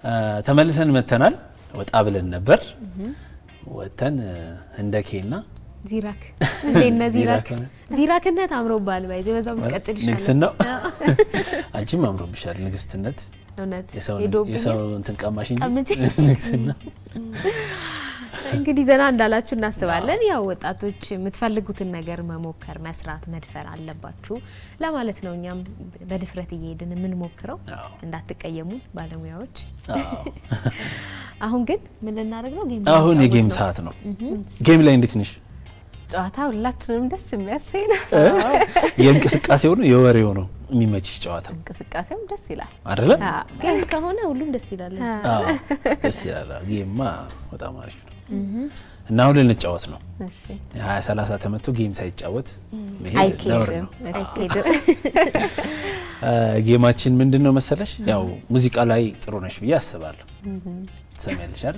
ተመልሰን መተናል። ወጣ ብለን ነበር። ወጥተን ህንደኬና ዚራክ እንዴት ነህ? ዚራክ ዚራክ ዚራክነት አምሮብሃል። ባይዘ በዛው ምትቀጥል ይሻላል። ንግስናው አንቺም አምሮብሻል። ንግስትነት እውነት የሰው ሄዶብኛል። የሰው እንትን ቀማሽ እንጂ ቀምቼ? ንግስና እንግዲህ ዘና እንዳላችሁ እናስባለን። ያው ወጣቶች የምትፈልጉትን ነገር መሞከር፣ መስራት፣ መድፈር አለባችሁ ለማለት ነው። እኛም በድፍረት እየሄድን የምንሞክረው አዎ። እንዳትቀየሙ ባለሙያዎች። አዎ። አሁን ግን ምን ልናደርግ ነው? ጌም አሁን ልንጫወት የጌም ነው። ሰዓት ነው። ጌም ላይ እንዴት ነሽ? ጨዋታ ሁላችንም ደስ የሚያሰኝ ነው። የእንቅስቃሴው ነው የወሬው ነው የሚመችሽ ጨዋታ እንቅስቃሴውም ደስ ይላል። አይደለ? ጌም ከሆነ ሁሉም ደስ ይላል። አዎ ደስ ይላል። ጌማ በጣም አሪፍ ነው እና አሁን ልንጫወት ነው። እሺ የሀያ ሰላሳ ተመቶ ጌም ሳይጫወት መሄድ ነውር አይኬድም ነው። አይኬድም። ጌማችን ምንድን ነው መሰለሽ? ያው ሙዚቃ ላይ ጥሩ ነሽ ብዬ አስባለሁ። ትሰሚያለሽ አይደል?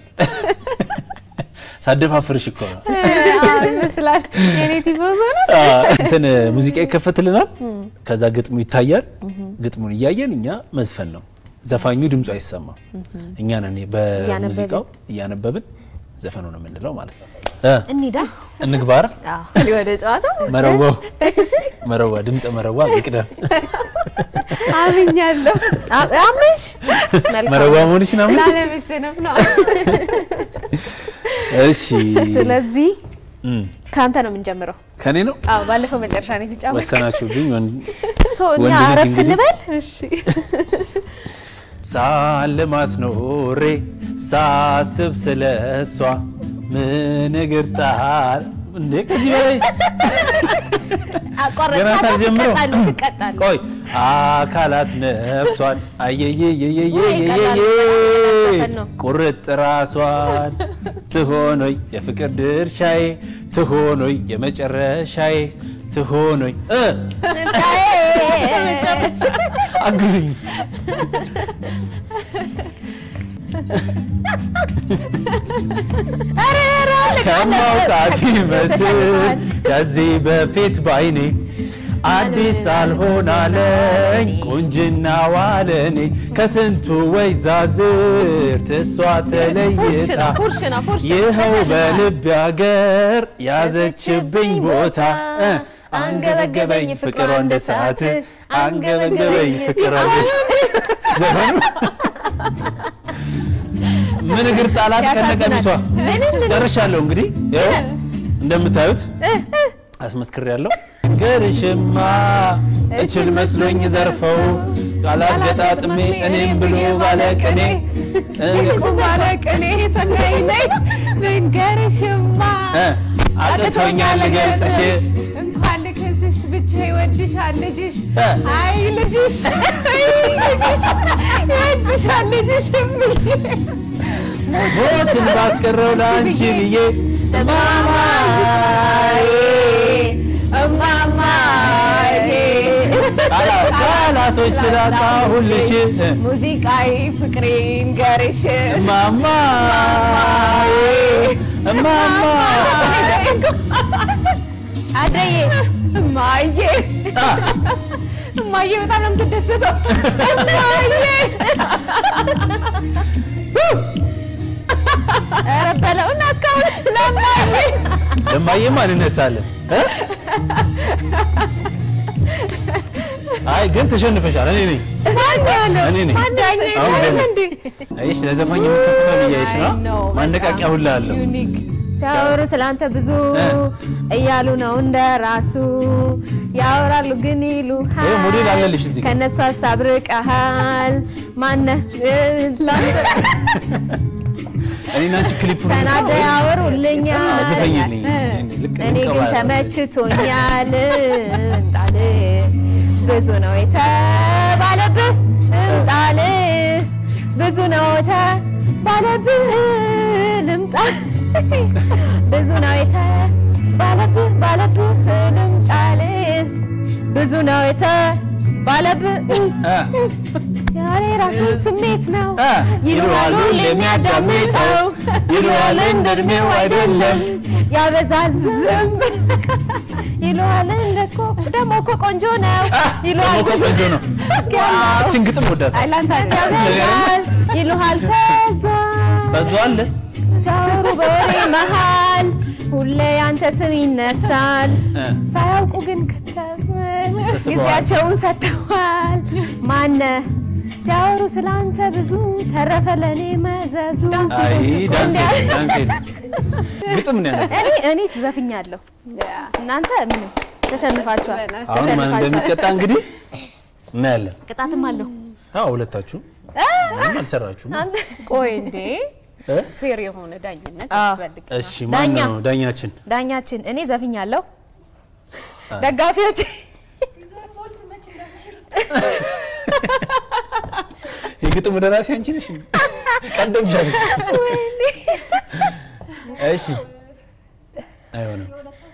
ሳደፋፍርሽ እኮ ነው። አዎ ይመስላል የኔ ቲፎዞ ነው። እንትን ሙዚቃ ይከፈትልናል። ከዛ ግጥሙ ይታያል። ግጥሙን እያየን እኛ መዝፈን ነው። ዘፋኙ ድምፁ አይሰማም። እኛ ነን በሙዚቃው እያነበብን ዘፈኑ ነው የምንለው ማለት ነው። እ እንሂዳ እንግባር አዎ ወደ ጨዋታ መረዋው መረዋ ድምፀ መረዋ ይቅደም። አምኛለሁ። አ- አምሽ መልካም መረዋ መሆንሽ ነው። ላለመሸነፍ ነው። እሺ ስለዚህ እም፣ ከአንተ ነው የምንጀምረው። ከኔ ነው አዎ ባለፈው መጨረሻ ነው የተጫወተው። ወሰናችሁብኝ። ወንድ ሰው እኛ ወንድ ልጅ አረፍ እንግዲህ- እንበል። እሺ ሳልማት ኖሬ ሳስብ ስለ እሷ ምን እግር ጣል እንዴ ከዚህ በላይ አቋረጥ ገና ሳልጀምረው ትቀጣለህ ትቀጣለህ። ቆይ አካላት ነፍሷን አየየየየየየየ ዘፈን ነው። ቁርጥ ራሷን ትሆኖይ የፍቅር ድርሻዬ ትሆኖይ የመጨረሻዬ ትሆኖይ እ አግዙኝ ከማውጣት ይመስል ከዚህ በፊት ባይኔ አዲስ አልሆን አለኝ ቁንጅና ዋለኔ ከስንቱ ወይዛዝርት እሷ ፉርሽ ተለይታ ነው ፉርሽ ነው ፉርሽ ነው። ይኸው በልብ ያገር ያዘችብኝ ቦታ እ አንገበገበኝ ፍቅሯ እንደ ሰዓት አንገበገበኝ ፍቅሯ እንደ ዘፈኑ ምን እግር ጣላት ከነቀሚሷ ጨርሻለሁ። እንግዲህ ይኸው እንደምታዩት አስመስክሬያለሁ። ገርሽማ እችል መስሎኝ ዘርፈው ቃላት ገጣጥሜ እኔም ብሎ ባለቅኔ ባለቅኔ ሰናይ ነኝ ልንገርሽማ እ አቅቶኛል ልገልጽሽ እንኳን ልክስሽ ብቻ ይወድሻል ልጅሽ እ አይ ልጅሽ አይ ልጅሽ ይወድሻል ልጅሽ እምዬ ሞትን ባስቀረው ለአንቺ ብዬ እማማዬ እማማዬ ቃላ- ቃላቶች ስላጣሁልሽ እ ሙዚቃዊ ፍቅሬን ገርሽ እማማ እማማ አደዬ እማዬ አ፣ እማዬ በጣም ነው የምትደሰተው። እማዬ ኧረ በለው እና እስካሁን ለማዬ ለማየማ እንነሳለን እ? አይ ግን ተሸንፈሻል። እኔ ነኝ እኔ ነኝ። አሁን ገና አይሽ ለዘፋኝ የምከፍተው እያይሽ ነው። ማነቃቂያ ሁላ አለው። ዩኒክ ሲያወሩ ስላንተ ብዙ እ። እያሉ ነው እንደ ራሱ ያወራሉ ግን ይሉ ይኸው ሞዴል አለልሽ እዚህ ጋር። ከነሱ ሀሳብ ርቀሃል ማነህ ላንተ እኔና አንቺ ክሊፑን ተናደ ያወሩልኛል ዝፈኝልኝ። ልክ እኔ ግን እንቀባለን። ተመችቶኛል እንጣል ብዙ ነው የተባለብህ እንጣል ብዙ ነው የተባለብህ ልምጣ ብዙ ነው የተባለብህ ባለብህ ልምጣል ብዙ ነው የተባለብህ እ፣ ያሬ ራሱ ስሜት ነው እ፣ ይለዋል ሁሌ የሚያዳምጠው ይለዋል እንደ እድሜው አይደለም ያበዛል ዝም ይለዋል እንደኮ ደግሞ እኮ ቆንጆ ነው ይለዋል ደግሞ እኮ ቆንጆ ነው። እችን ግጥም ወዳት ያበዛል ይለዋል ፈዟል በዛ አለ ሲያወሩ በወሬ መሃል ሁሌ ያንተ ስም ይነሳል እ። ሳያውቁ ግን ከተም ተስበዋል። ጊዜያቸውን ሰጥተዋል ማነ ሲያወሩ ስላንተ ብዙ ተረፈ ለእኔ መዘዙ አይ ዳንስ የለም፣ ዳንስ የለም። ግጥም ነው ያለው። እኔ እኔ ዘፍኛለሁ እናንተ ምንም ተሸንፋችኋል አሁን ማን እንደሚቀጣ እንግዲህ እናያለን። ቅጣትም አለው። አዎ ሁለታችሁ ምንም አልሰራችሁም። ቆይ እንዴ እ? ፌር የሆነ ዳኝነት አዎ። ያስፈልግ። እሺ ማን ዳኛ። ነው ዳኛችን? ዳኛችን እኔ ዘፍኛለሁ አይ። ደጋፊዎች የግጥሙ ደራሲ አንቺ ነሽ? ቀደምሻል። እሺ አይሆንም።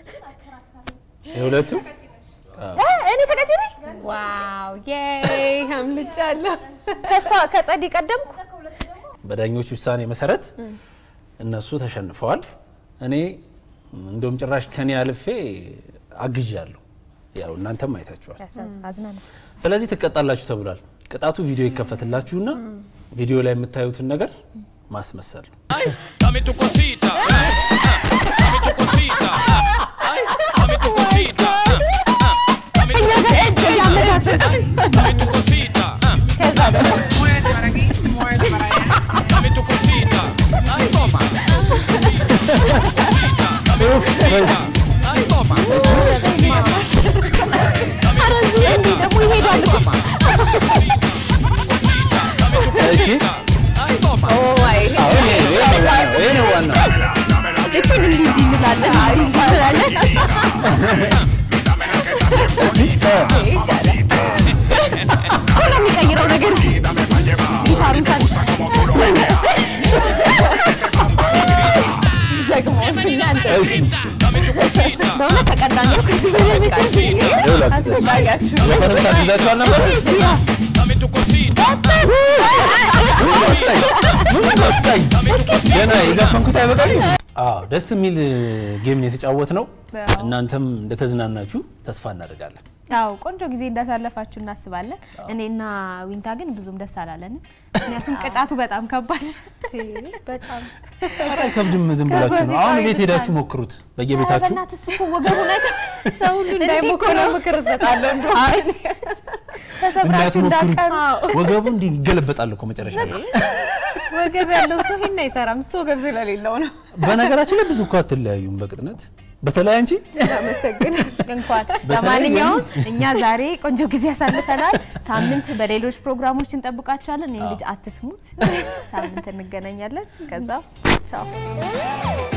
የሁለቱ እ፣ እኔ ተቀጭ ነኝ ዋው ዬይ አምልጫለሁ። ከሷ ከጸዲ ቀደምኩ በዳኞች ውሳኔ መሰረት እነሱ ተሸንፈዋል። እኔ እንደውም ጭራሽ ከኔ አልፌ አግዣለሁ። ያው እናንተም አይታችኋል። አዝናለሁ ስለዚህ ትቀጣላችሁ ተብሏል። ቅጣቱ ቪዲዮ ይከፈትላችሁና ቪዲዮ ላይ የምታዩትን ነገር ማስመሰል ነው። Dame tu cosita. ah, ah, Dame tu cosita. ah, Ay, dame tu cosita. ah, ah, Dame tu cosita. Dame tu cosita. ah, Muévete para aquí, muévete para allá. Dame tu cosita. Ay, toma. Cosita. Dame tu cosita. Ay, toma. Cosita. Dame tu cosita. Ay, toma. Cosita. Dame tu እሺ cosita. Ay, toma. አሁን ይሄ ይሄ ነው ዋናው፣ ይሄ ነው ዋናው። እችን እንዲህ እንዲህ እንላለን አይ ይባላል አሁን የሚቀይረው ነገር ጊታሩን ሳል ደግሞ እናንተ እሺ Dame tu cosita. በእውነት ተቀጣን ነው ከዚህ በላይ መቼም ይኸውላችሁ ዘፈንም ታግዛችኋል ነበር። Dame tu cosita. ምን ወጣኝ? ገና የዘፈንኩት አይበቃኝ? አዎ ደስ የሚል ጌም ነው የተጫወት ነው። እናንተም እንደተዝናናችሁ ተስፋ እናደርጋለን። ያው ቆንጆ ጊዜ እንዳሳለፋችሁ እናስባለን። እኔና ዊንታ ግን ብዙም ደስ አላለንም። ምክንያቱም ቅጣቱ በጣም ከባድ በጣም ኧረ አይከብድም፣ ዝም ብላችሁ ነው። አሁን ቤት ሄዳችሁ ሞክሩት በየቤታችሁ። በእናትህ እሱ እኮ ወገቡ ላይ ሰው ሁሉ እንዳይሞክረው ምክር እሰጣለሁ። እንደው ተሰብራችሁ እንዳትሞክሩት። እንዳትቀሩ ወገቡ እንዲህ ይገለበጣል እኮ መጨረሻ ላይ። ወገብ ያለው ሰው ይሄን አይሰራም። እሱ ወገብ ስለሌለው ነው። በነገራችን ላይ ብዙ እኮ አትለያዩም በቅጥነት በተለይ አንቺ እንኳን በተለይ ለማንኛውም እኛ ዛሬ ቆንጆ ጊዜ ያሳልፈናል። ሳምንት በሌሎች ፕሮግራሞች እንጠብቃችኋለን። ይህን ልጅ አትስሙት። ሳምንት እንገናኛለን። እስከዛው ቻው።